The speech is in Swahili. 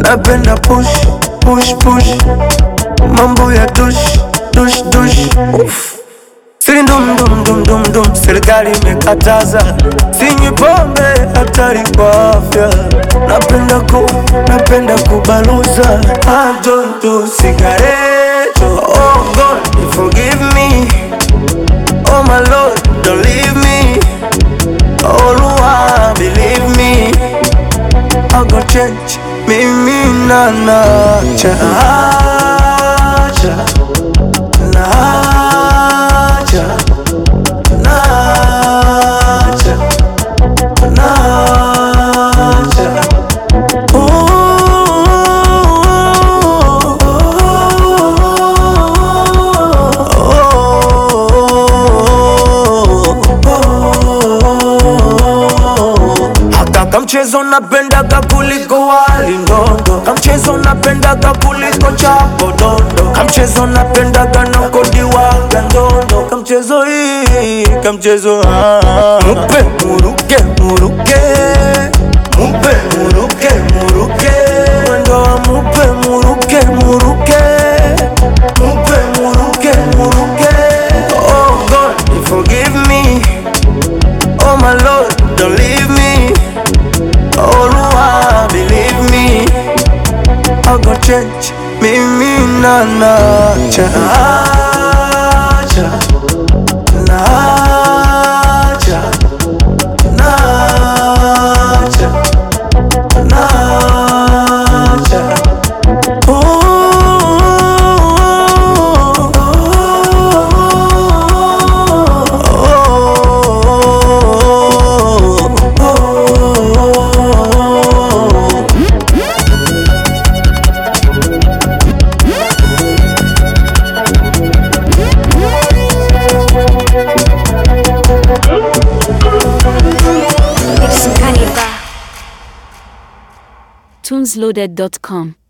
napenda push push push mambo ya dush dush dush Uff. Siri ndum dum dum dum dum, serikali imekataza, sinywi pombe, hatari kwa afya. Napenda ku, napenda kubaluza, I don't do cigarette. Oh God, forgive me. Oh my Lord, don't leave me. Oh Lord, believe me. I go change, mimi na nacha, nacha, nacha, nacha, nacha. Haka kamchezo napendaga kuliko wali ndondo, kamchezo napendaga kuliko chapo dondo, kamchezo napendaga na kodiwaga ndondo, kamchezo hii kamchezo ah. mupe muruke muruke mupe muruke muruke mwendo wa mupe muruke muruke mupe muruke muruke oh God forgive me oh my Lord don't leave me oh Lord believe me I go change mimi na nacha nacha nacha nacha nacha tunesloaded.com